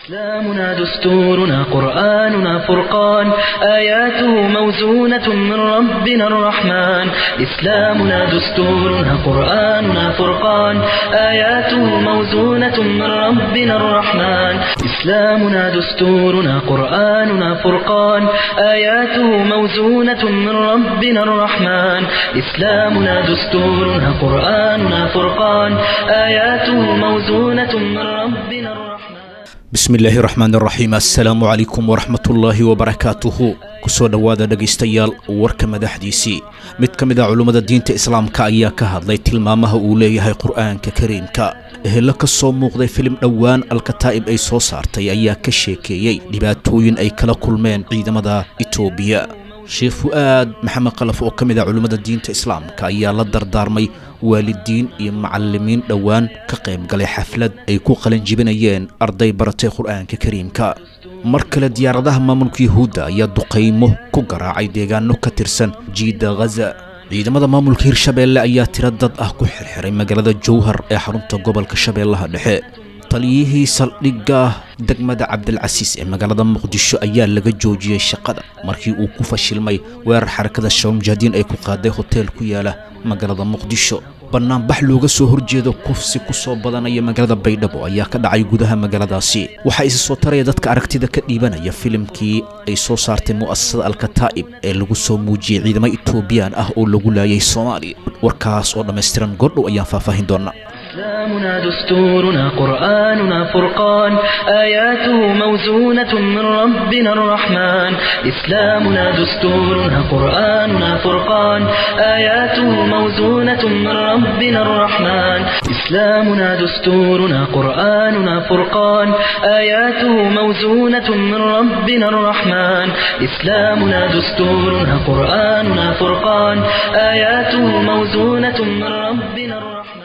إسلامنا دستورنا قرآننا فرقان آياته موزونة من ربنا الرحمن إسلامنا دستورنا قرآننا فرقان آياته موزونة من ربنا الرحمن إسلامنا دستورنا قرآننا فرقان آياته موزونة من ربنا الرحمن إسلامنا دستورنا قرآننا فرقان آياته موزونة من ربنا الرحمن bismi illaahi raxmaan raxiim assalaamu calaykum waraxmatullaahi wabarakaatuhu kusoo dhowaada dhegaystayaal warka madaxdiisii mid ka mid a culummada diinta islaamka ayaa ka hadlay tilmaamaha uu leeyahay qur'aanka kariimka ehelo ka soo muuqday filim dhowaan alkataa'ib ay soo saartay ayaa ka sheekeeyey dhibaatooyin ay kala kulmeen ciidamada itoobiya sheekh fu'aad maxamed kalaf oo ka mid a culummada diinta islaamka ayaa la dardaarmay waalidiin iyo macallimiin dhowaan ka qayb galay xaflad ay ku qalanjibinayeen arday baratay qur'aanka kariimka mar kale diyaaradaha maamulka yuhuudda ayaa duqaymo ku garaacay deegaano ka tirsan jiidda ghaza ciidamada maamulka hirshabeelle ayaa tiro dad ah ku xirxiray magaalada jowhar ee xarunta gobolka shabeellaha dhexe taliyihii saldhigga degmada cabdilcasiis ee magaalada muqdisho ayaa laga joojiyey shaqada markii uu ku fashilmay weerar xarakada shawmjahdiin ay ku qaaday hoteel ku yaala magaalada muqdisho bannaanbax looga soo horjeedo kufsi ku soo badanaya magaalada baydhabo ayaa ka dhacay gudaha magaaladaasi waxaa isa soo taraya dadka aragtida ka dhiibanaya filimkii ay soo saartay mu'asasada alkataa'ib ee lagu soo muujiyey ciidamo etoobiyaan ah oo lagu laayay soomaaliya warkaas oo dhammaystiran goordhow ayaan faahfaahin doonaa إسلامنا دستورنا قرآننا فرقان آياته موزونة من ربنا الرحمن إسلامنا دستورنا قرآننا فرقان آياته موزونة من ربنا الرحمن إسلامنا دستورنا قرآننا فرقان آياته موزونة من ربنا الرحمن إسلامنا دستورنا قرآننا فرقان آياته موزونة من ربنا الرحمن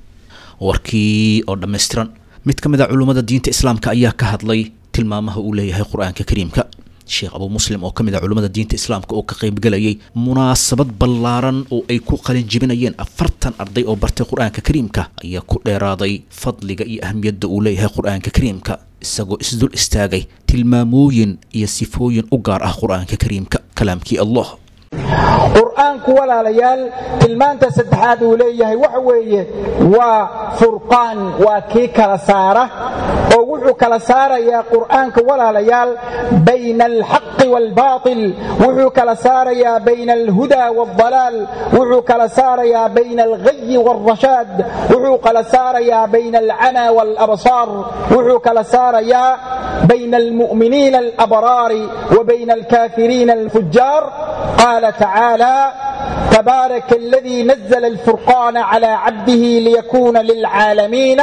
warkii oo dhammaystiran mid ka mid a culummada diinta islaamka ayaa ka hadlay tilmaamaha uu leeyahay qur-aanka kariimka sheekh abuu muslim oo ka mid a culummada diinta islaamka oo ka qaybgalayay munaasabad ballaaran oo ay ku qalin jibinayeen afartan arday oo bartay qur-aanka kariimka ayaa ku dheeraaday fadliga iyo ahamiyadda uu leeyahay qur-aanka kariimka isagoo isdul istaagay tilmaamooyin iyo sifooyin u gaar ah qur-aanka kariimka kalaamkii allah qur'aanku walaalayaal tilmaanta saddexaad uu leeyahay waxa weeye waa furqaan waa kii kala saara oo wuxuu kala saarayaa qur'aanka walaalayaal bayna alxaqi waalbaatil wuxuu kala saarayaa bayna alhuda waaldalaal wuxuu kala saarayaa bayna alghayi waalrashaad wuxuu kala saarayaa bayna alcama waalabsaar wuxuu kala saarayaa bayna almu'miniina alabraari wa bayna alkaafiriina alfujaar قال تعالى تبارك الذي نزل الفرقان على عبده ليكون للعالمين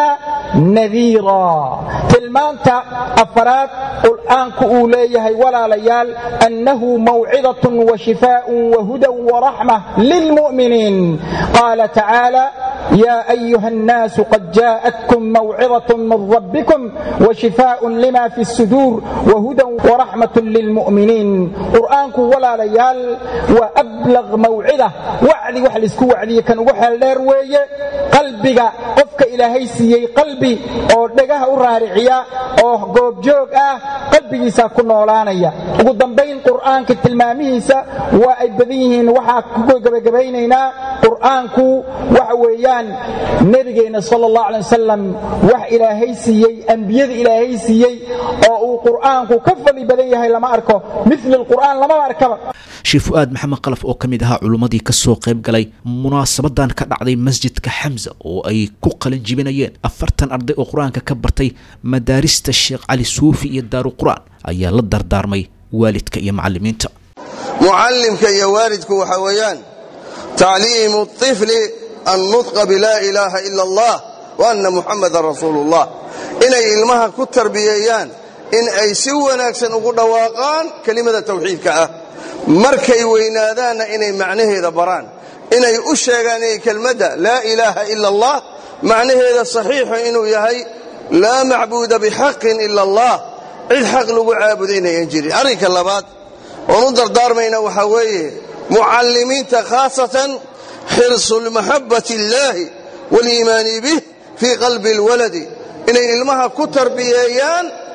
نذيرا تلمانتا أفراد قرآنك أوليه ولا ليال أنه موعظة وشفاء وهدى ورحمة للمؤمنين قال تعالى يا أيها الناس قد جاءتكم موعظة من ربكم وشفاء لما في الصدور وهدى ورحمة للمؤمنين قرآنك ولا ليال وأبلغ موعظة وعدي وحل اسكو وعدي كان وحل دير ويه قلبك قفك إلهي سيي قلبي oo dhagaha u raariciya oo goobjoog ah qalbigiisa ku noolaanaya ugu dambayn qur'aanka tilmaamihiisa waa ay badan yihiin waxaa ku gabagabaynaynaa qur'aanku waxa weeyaan nebigeenna sala allahu alay wasalam wax ilaahay siiyey ambiyada ilaahay siiyey oo uu qur'aanku ka fadli badan yahay lama arko mil qur'aan lamaba arkaba sheekh fu'aad maxamed kalaf oo ka mid ahaa culummadii ka soo qayb galay munaasabadan ka dhacday masjidka xamsa oo ay ku qalin jibinayeen afartan arday oo qur-aanka ka bartay madaarista sheekh cali suufi iyo daaru qur-aan ayaa la dardaarmay waalidka iyo macallimiinta mucallimka iyo waalidku waxa weeyaan tacliimu طifli annutqa bilaa ilaaha ila allah wa anna muxamadan rasuulu ullah inay ilmaha ku tarbiyeeyaan in ay si wanaagsan ugu dhawaaqaan kelimada tawxiidka ah markay weynaadaanna inay macnaheeda baraan inay u sheegaan inay kelmadda laa ilaaha ila allah macnaheeda saxiixu inuu yahay laa macbuuda bixaqin ila allah cid xaq lagu caabuda inayan jirin arrinka labaad oon u dardaarmayna waxaa weeye mucallimiinta khaasatan xirsu lmaxabbati illaahi waaliimaani bih fii qalbi alwaladi inay ilmaha ku tarbiyeeyaan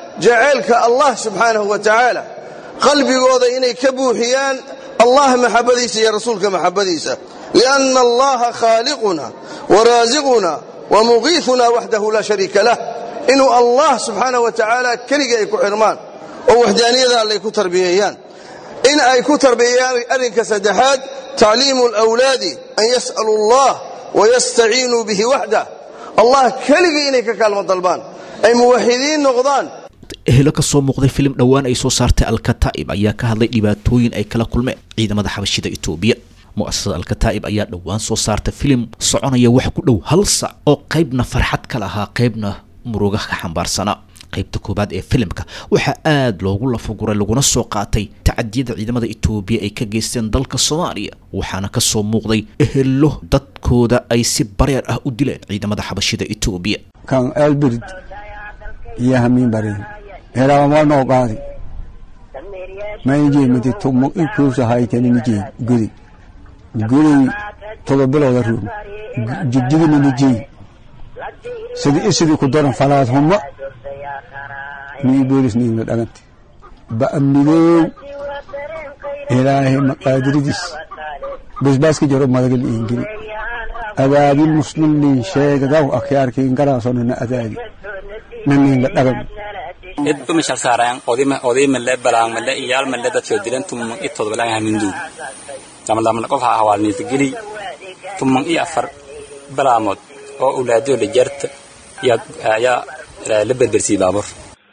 jaceylka allah subxaanahu wa tacaala qalbigooda inay ka buuxiyaan allah maxabadiisa iyo rasuulka maxabadiisa lianna allaha khaaliquna waraasiquna wamuqiifuna waxdahu laa shariika lah inuu allah subxaanahu wa tacaala keligii ay ku xirmaan oo waxdaaniyada allay ku tarbiyeeyaan in ay ku tarbiyeeyaan arrinka saddexaad tacliimu alawlaadi an yas'alu allah wayastaciinuu bihi waxdah allah keligii inay ka kaalmo dalbaan ay muwaxidiin noqdaan ehelo ka soo muuqday filim dhowaan ay soo saartay alkataa'ib ayaa ka hadlay dhibaatooyin ay kala kulmeen ciidamada xabashida itoobiya mu'asasada alkataa'ib ayaa dhowaan soo saartay filim soconaya wax ku dhow hal sac oo qaybna farxad ka lahaa qaybna muruga ka xambaarsanaa qaybta koowaad ee filimka waxaa aada loogu lafaguray laguna soo qaatay tacadiyada ciidamada itoobiya ay ka geysteen dalka soomaaliya waxaana ka soo muuqday ehelo dadkooda ay si bareer ah u dileen ciidamada xabashida itoobiya kan elbird iyo hamiin barin helaama noo qaadi maijee mati tumo ikuusa haytaninijeey gudi gudi todobilooda ruum jigjigininijeey sidii isidii ku daran falaad humma mii boolis niimna dhagante ba'amnidoow ilaahay maqaadiridiis basbaaska jaro madagal iingiri adaabil muslimliin sheegadaw akhyaarkiin garaasonana adaadi naniinga dhagan idba mishal saarayan odima odimale balaangmale iyaalmale dadkoo dilan tumman i todobalaang haminduug lamlamna qof ha hawaalniita geli tumman i afar balaamood oo ulaadoo la jarta yaa la berbersii baabur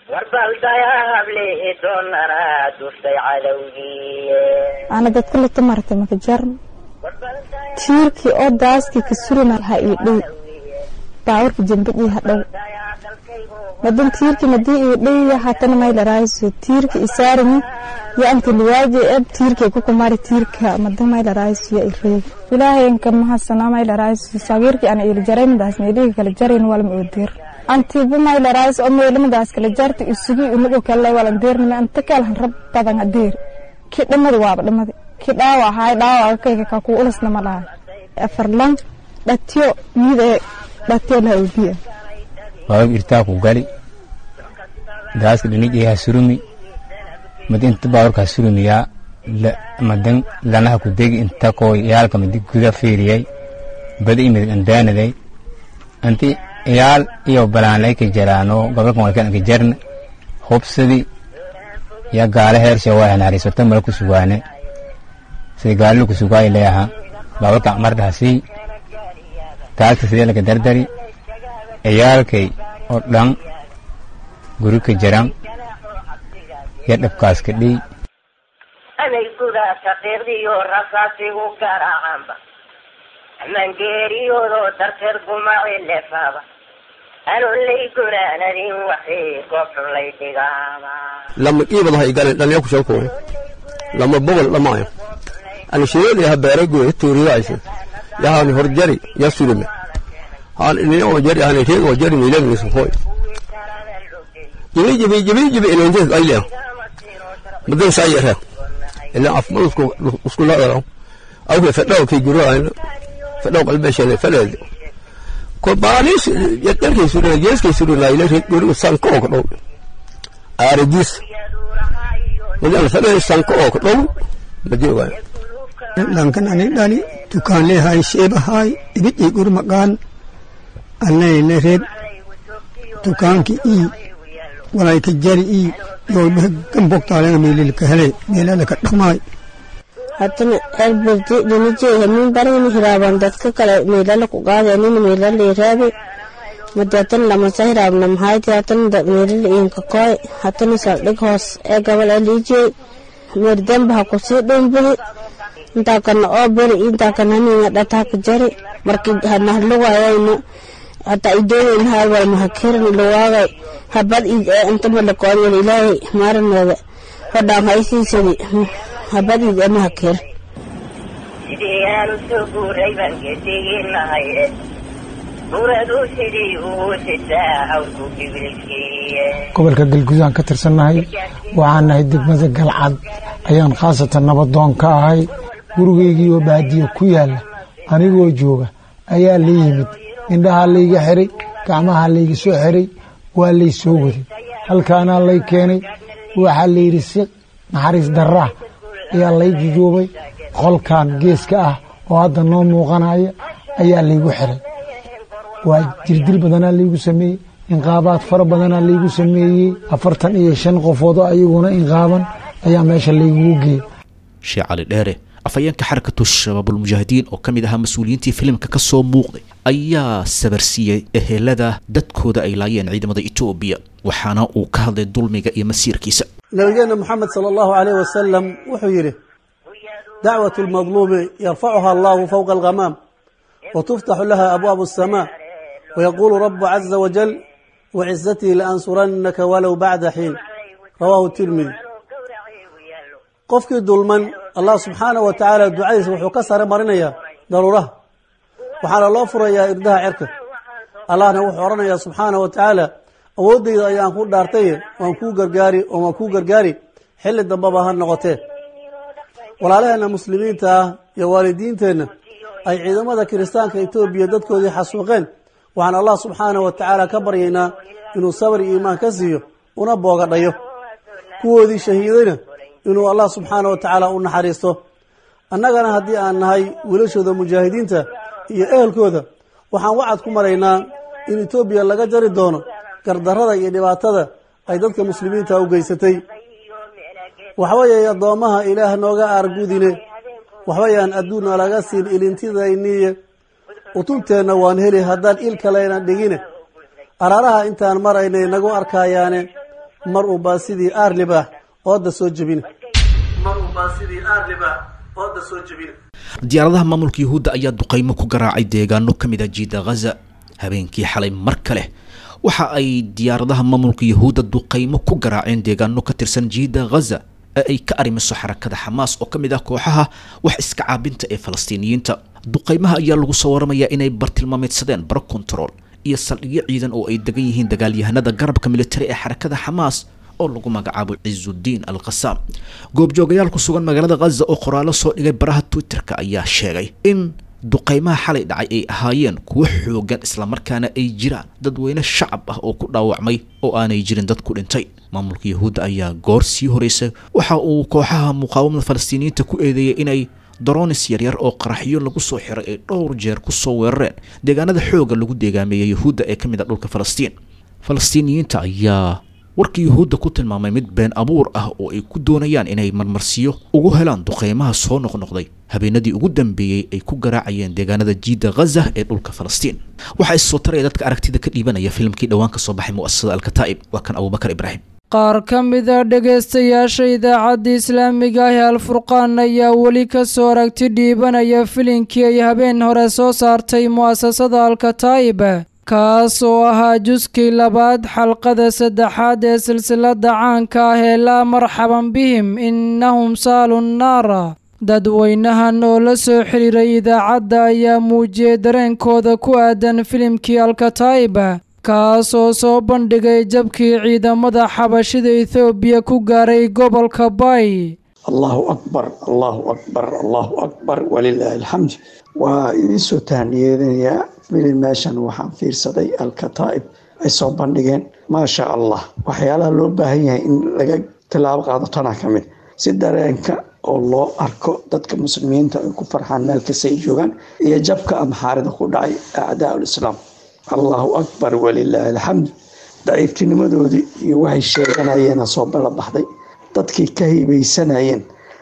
ana dadka lata martay maka jarn tiirkii oo daaskii ka surina ha ii dhow baawarka jambadii ha dhow madan tiirkii madii ii dhow hatana maylaraayiso tiirka isaarimi yo anti liwaaji eb tiirkii kukumari tiirka madan maylaraayiso ya ireeg ilaahayanka mahasana maylaraayiso sagiirkii ana ili jaray madaas meeliga kala jarayn walma oodeer antiba maylaraayiso oo meelimadaas kala jarta isugi unago kale walan deernime anta kalhan rab badan adeer kii dhamadi waaba dhamadi kii dhaawac ahaay dhaawaca kayga ka ku ulasna ma laha afarlan dhatiyo mid ee dhatiyo laha oobiya waag irtaa ku gali daaska dhinijaya surumi madi inta baawarka surumiyaa madan lanaha ku degi inta koo yaalka madi guda fiiriyay bada imid andaanaday anti yaal iyo balaanlay ka jaraano gobolkan walkan ka jarna hubsadi ya gaala heersha waa hanaariisota mala ku sugaane sida gaali ku sugaay leeyaha baawarka amardhaasi taagta sidee laga dardari ciyaalkay oo dhan guri ka jaran ya dhabkaas ka dhiy anay gudaa saqiiqdiyo rasaasigu garaacanba amangeeriyoodoo darteed gumaaci lefaaba anulay gunaanadin waxii goobxun lay dhigaaba lama qiibadaha igalen dhallinya ku shalkuwe lama bogol dhamaayo ani shireel yaha beeragoy tuuriyayse yahani horjari ya surime han ini oo jari hani reeg oo jari milan ni sofoy jibi jibi jibi jibi ina inta qayle madan sayira ila afmal usku usku la yaro aw ke fadaw ke guru ayna fadaw qalbe shane falad ko baanis yadar ke suru yes ke suru la ila reeg guru san ko ko do aridis ila fadaw san ko ko do badi wa lankan ani dhali dukaan leehay sheebahay ibidii gur maqaan annayna reeb dukaankii ii walayka jari ii yoolbaha gambogtaalega meelilka hele meelalaka dhamaay hadana elbirdi dhinijey hamin barani hiraaban dadka kale meelala ku qaadanin meelala iraabe madatan lamasa hiraabna mahayti hatan meelala inka koy hatana saldhig hoos ee gabal alijey meerdamba ha kusii dhumbihi intaa kana oo beri intaa kana haninga dhataaka jari marki hanahluwayayna hata idooyin haal wal mahakirin luwaagay habad id ee inta malakoonyal ilaahay maaraneeda hodhaan haysiisadi habad id ee mahakir sidii aanu soo guuray baan gediginahay buuradu sidii uu sitaa hawlku gibilkiiye gobolka galgudaan ka tirsannahay waxaan nahay degmada galcad ayaan khaasatan nabadoon ka ahay gurigaygii oo baadiyo ku yaalla anigoo jooga ayaa la yimid indhahaa layga xiray gacmahaa layga soo xiray waa lay soo waday halkaanaa lay keenay waxaa layidhi si naxariis darraa ayaa lay jujuubay qolkan geeska ah oo hadda noo muuqanaya ayaa laygu xiray waa jirdil badanaa laygu sameeyey inqaabaad fara badanaa laygu sameeyey afartan iyo shan qofood oo ayaguna inqaaban ayaa meesha laygugu geeyey sheekh cali dheere afhayeenka xarakatu shabaabulmujaahidiin oo ka mid ahaa mas-uuliyiintii filimka ka soo muuqday ayaa sabarsiiyey ehelada dadkooda ay laayeen ciidamada etoobiya waxaana uu ka hadlay dulmiga iyo masiirkiisa nabigeenna moxamed sala allahu caleyh wasalam wuxuu yidhi dacwatu lmadluumi yarfacuha allahu fowqa alghamaam wa tuftaxu laha abwaabu asamaa wayaquulu rabu caza wajal wacizatii laansurannaka walow bacda xiin rawaahu tirmidi qofkii dulman allah subxaanah wa tacaala ducadiisa wuxuu ka sare marinayaa daruuraha waxaana loo furayaa irdaha cerka allahna wuxuu odhanayaa subxaanah wa tacaala awooddayda ayaan ku dhaartaye waan kuu gargaari oo waan kuu gargaari xilli dambaba ha noqotee walaalaheenna muslimiinta ah iyo waalidiinteenna ay ciidamada kiristaanka etoobiya dadkoodii xasuuqeen waxaan allah subxaanah wa tacaala ka baryaynaa inuu sabr iyo iimaan ka siiyo una boogadhayo kuwoodii shahiidayna inuu allah subxaanah wa tacaala u naxariisto annagana haddii aan nahay wiilashooda mujaahidiinta iyo ehelkooda waxaan wacad ku maraynaa in etoobiya laga jari doono gardarrada iyo dhibaatada ay dadka muslimiinta u geysatay waxweeye addoommaha ilaah nooga aargudine waxbayaan adduunna laga siin ilintidayniye utunteenna waan heli haddaan il kaleyna dhigine araaraha intaan maraynay nagu arkayaane mar unbaa sidii aar libaax ooda soo jebine diyaaradaha maamulka yuhuudda ayaa duqaymo ku garaacay deegaano ka mid ah jiida ghaza habeenkii xalay mar kale waxa ay diyaaradaha maamulka yuhuudda duqaymo ku garaaceen deegaano ka tirsan jiida ghaza ee ay ka arrimiso xarakada xamaas oo ka mid ah kooxaha wax iska caabinta ee falastiiniyiinta duqaymaha ayaa lagu soo waramayaa inay bartilmaameedsadeen baro control iyo saldhigyo ciidan oo ay degan yihiin dagaalyahanada garabka militari ee xarakada xamaas oo lagu magacaabo cizudiin al khasaam goobjoogayaal ku sugan magaalada khaza oo qoraallo soo dhigay baraha twitterka ayaa sheegay in duqaymaha xalay dhacay ay ahaayeen kuwo xoogan islamarkaana ay jiraan dadweyne shacab ah oo ku dhaawacmay oo aanay jirin dad ku dhintay maamulka yahuudda ayaa goor sii horeysa waxa uu kooxaha muqaawamada falastiiniyiinta ku eedeeyay inay daroonis yaryar oo qaraxyo lagu soo xiray ay dhowr jeer ku soo weerareen deegaanada xooga lagu deegaameeyay yahuudda ee ka mid ah dhulka falastiin falastiiniyiinta ayaa warkii yuhuudda ku tilmaamay mid been abuur ah oo ay ku doonayaan inay marmarsiyo ugu helaan duqeymaha soo noqnoqday habeenadii ugu dambeeyey ay ku garaacayeen deegaanada jiida ghaza ee dhulka falastiin waxaa issoo taraya dadka aragtida ka dhiibanaya filimkii dhowaan ka soo baxay mu'asasada alkataa'ib waa kan abubakar ibraahim qaar ka mid a dhegaystayaasha idaacadda islaamiga ah ee alfurqaan ayaa weli ka soo aragti dhiibanaya filinkii ay habeen hore soo saartay mu'asasada alkataa'ib kaas oo ahaa juskii labaad xalqada saddexaad ee silsilada caanka ah ee laa marxaban bihim innahum saalu nnaara dadweynahan oo la soo xiriiray idaacadda ayaa muujiyey dareenkooda ku aadan filimkii alkataa'iba kaas oo soo bandhigay jabkii ciidamada xabashida ethoobiya ku gaaray gobolka bay allahu akbar allahu akbar allahu akbar walilaahi alxamd waa idiin soo tahniyeedinayaa filin meeshan waxaan fiirsaday alkataa'ib ay soo bandhigeen maasha allah waxyaalaha loo baahan yahay in laga tilaabo qaado tanaa ka mid si dareenka oo loo arko dadka muslimiinta ay ku farxaan meel kasta ay joogaan iyo jabka amxaarida ku dhacay acdaa ulislaam allahu akbar walilaahi alxamd daciiftinimadoodii iyo waxay sheeganayeena soo balabaxday dadkii ka hibaysanayeen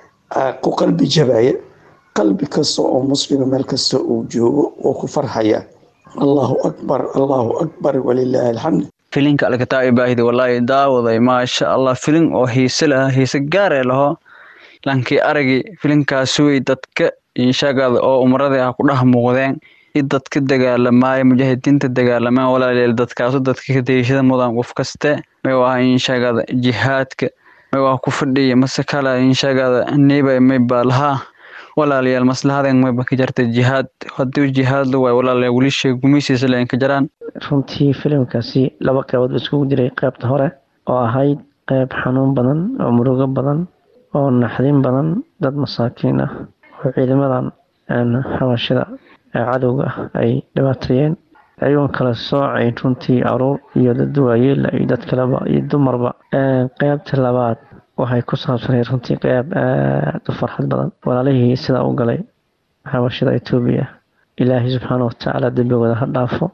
ku qalbi jabaya qalbi kasta oo muslima meel kasta uu joogo oo ku farxaya allahu akbar allahu akbar walilaahi alxamd filinka alkataa'ibahidi walaahi daawaday maasha allah filin oo hiise laha hiise gaaree laho lankii aragii filinkaas wey dadka inshagada oo umradii ah ku dhex muuqdeen i dadka dagaalamaaya mujaahidiinta dagaalamaan walaaleel dadkaasu dadka ka dayashada mudan qof kaste may waa inshagada jihaadka may waa ku fadhiya mase kala inshagada niba may baalahaa walaalayaal maslahaden mayba ka jarta jihaad hadii jihaad la waayo walaalayaal weli sheeg gumeysiisa leen ka jaraan runtii filimkaasi laba qeybood ba iskugu jiray qeybta hore oo ahayd qeyb xanuun badan oo murugo badan oo naxdin badan dad masaakiin ah oo ciidamadan xabashida ee cadowga ah ay dhibaateeyeen ayagoon kala soocayn runtii caruur iyo dad waayeela iyo dad kaleba iyo dumarba qeybta labaad waxay ku saabsanayd runtii qeyb aada u farxad badan walaalihii sidaa u galay xabashada etoobiya ilaahay subxaana watacaala dembigooda ha dhaafo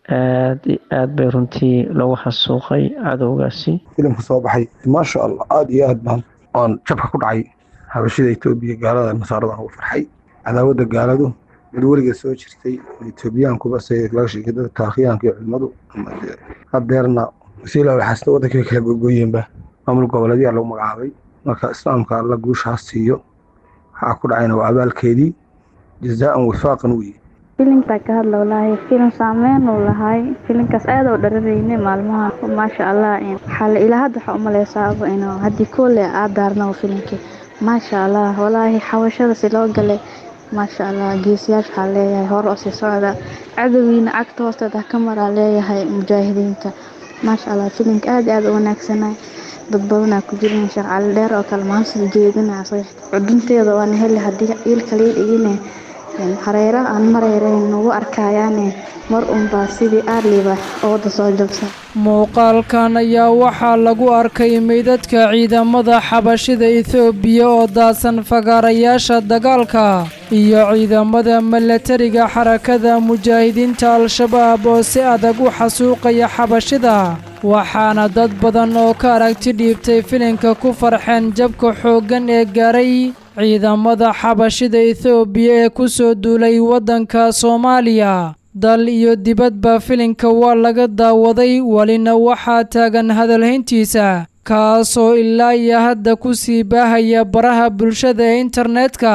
aad iyo aad bay runtii lagu xasuuqay cadowgaasi filimka soo baxay maasha allah aada iyo aad baan oon jabka ku dhacay habashada etoobiya gaalada nasaarada ugu farxay cadaawadda gaaladu mid weligeed soo jirtay etoobiyaankuba se laga sheegay dadka taakhiyaanka iyo culimadu hadeerna wasiila waxaasna waddankay kala gogoyeenba maamul goboleedyaa lagu magacaabay marka islaamka alla guushaas siiyo waxaa ku dhacayna waa abaalkeedii jazaan wifaaqan weye filimkaa ka hadla walaahi filim saameyn uu lahay filimkaas aad oo dhararayne maalmaha maasha allah xale ilaa hadda waxaa umaleysaaba inuu haddii koole aad daarno filimkii maasha allah walaahi xawashada si loo galay maasha allah geesiyaasha waxaa leeyahay hore oo sii socda cadowgiina cagta hoosteeda ka maraa leeyahay mujaahidiinta maasha allah filimka aad aad u wanaagsanay dad badanaa ku jirin sheekh cali dheer oo kale maanta jeedinaa cudunteeda waana heli haddii iilka lii dhigine hareera aan mareyrayn nagu arkayaane mar unbaa sidii aarliba ooda soo jabsan muuqaalkan ayaa waxaa lagu arkay meydadka ciidamada xabashida etoobiya oo daadsan fagaarayaasha dagaalka iyo ciidamada milatariga xarakada mujaahidiinta al-shabaab oo si adag u xasuuqaya xabashida waxaana dad badan oo ka aragti dhiibtay filinka ku farxeen jabka xooggan ee gaaray ciidamada xabashida etoobiya ee ku soo duulay waddanka soomaaliya dal iyo dibadba filinka waa laga daawaday welina waxaa taagan hadalhayntiisa kaasoo ilaa iyo hadda ku sii baahaya baraha bulshada ee internetka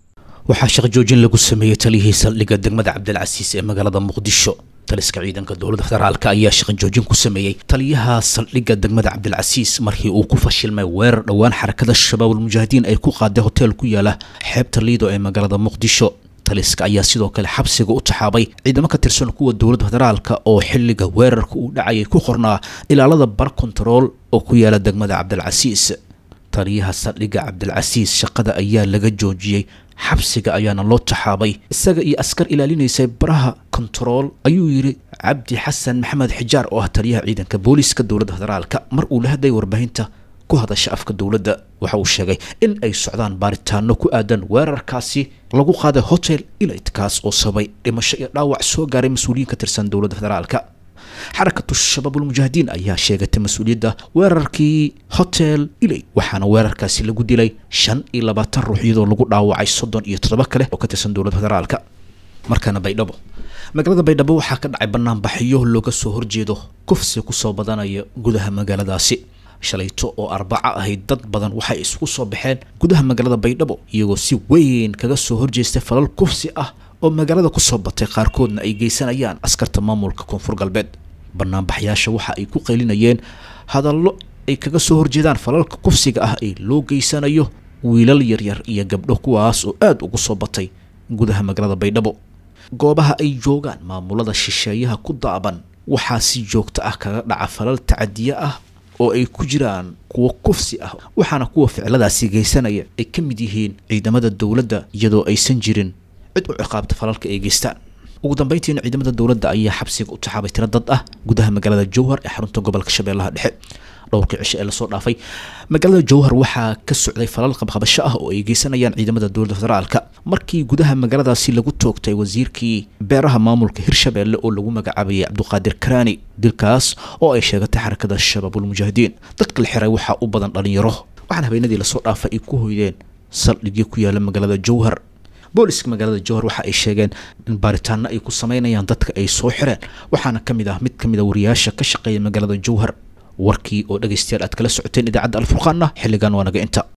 waxaa shaqo joojin lagu sameeyey taliyihii saldhigga degmada cabdilcasiis ee magaalada muqdisho taliska ciidanka dowladda federaalka ayaa shaqo joojin ku sameeyey taliyaha saldhigga degmada cabdilcasiis markii uu ku fashilmay weerar dhowaan xarakada shabaab almujaahidiin ay ku qaaday hotel ku yaala xeebta liido ee magaalada muqdisho taliska ayaa sidoo kale xabsiga u taxaabay ciidamo ka tirsan kuwa dowladda federaalka oo xilliga weerarka uu dhacayay ku qornaa ilaalada bar kontarool oo ku yaala degmada cabdilcasiis taliyaha saldhigga cabdilcasiis shaqada ayaa laga joojiyey xabsiga ayaana loo taxaabay isaga iyo askar ilaalinaysay baraha kontarool ayuu yidhi cabdi xasan maxamed xijaar oo ah taliyaha ciidanka booliiska dowladda federaalka mar uu la hadlay warbaahinta ku hadasha afka dowladda waxa uu sheegay in ay socdaan baaritaano ku aadan weerarkaasi lagu qaaday hotel ilayt kaas oo sababay dhimasho iyo dhaawac soo gaaray mas-uuliyiin ka tirsan dowladda federaalka xarakatu shabaabulmujaahidiin ayaa sheegatay mas-uuliyadda weerarkii hotel ilay waxaana weerarkaasi lagu dilay shan iyo labaatan ruux iyadoo lagu dhaawacay soddon iyo toddoba kale oo ka tirsan dowladda federaalka markaana baydhabo magaalada baydhabo waxaa ka dhacay banaanbaxyo looga soo horjeedo kufsi kusoo badanaya gudaha magaaladaasi shalayto oo arbaca ahayd dad badan waxay isugu soo baxeen gudaha magaalada baydhabo iyagoo si weyn kaga soo horjeestay falal kufsi ah oo magaalada kusoo batay qaarkoodna ay geysanayaan askarta maamulka koonfur galbeed banaanbaxyaasha waxa ay ku qaylinayeen hadallo ay kaga soo horjeedaan falalka kufsiga ah ee loo geysanayo wiilal yaryar iyo gabdho kuwaas oo aada ugu soo batay gudaha magaalada baydhabo goobaha ay joogaan maamulada shisheeyaha ku daaban waxaa si joogto ah kaga dhaca falal tacadiye ah oo ay ku jiraan kuwo kufsi ah waxaana kuwa ficiladaasi geysanaya ay ka mid yihiin ciidamada dowladda iyadoo aysan jirin cid u ciqaabta falalka ay geystaan ugu dambeyntiina ciidamada dowladda ayaa xabsiga u taxaabay tiro dad ah gudaha magaalada jowhar ee xarunta gobolka shabeellaha dhexe dhowrkii cisho ee lasoo dhaafay magaalada jowhar waxaa ka socday falal qabqabasho ah oo ay geysanayaan ciidamada dowladda federaalka markii gudaha magaaladaasi lagu toogtay wasiirkii beeraha maamulka hirshabeelle oo lagu magacaabayay cabduqaadir karaani dilkaas oo ay sheegatay xarakada shabaabulmujaahidiin dadka la xiray waxaa u badan dhalinyaro waxaana habeenadii lasoo dhaafay ay ku hoydeen saldhigyo ku yaala magaalada jowhar booliska magaalada jowhar waxa ay sheegeen in baaritaano ay ku sameynayaan dadka ay soo xireen waxaana ka mid ah mid ka mid a wariyaasha ka shaqeeya magaalada jowhar warkii oo dhegaystayaal aad kala socoteen idaacadda alfurqaanna xilligan waa naga inta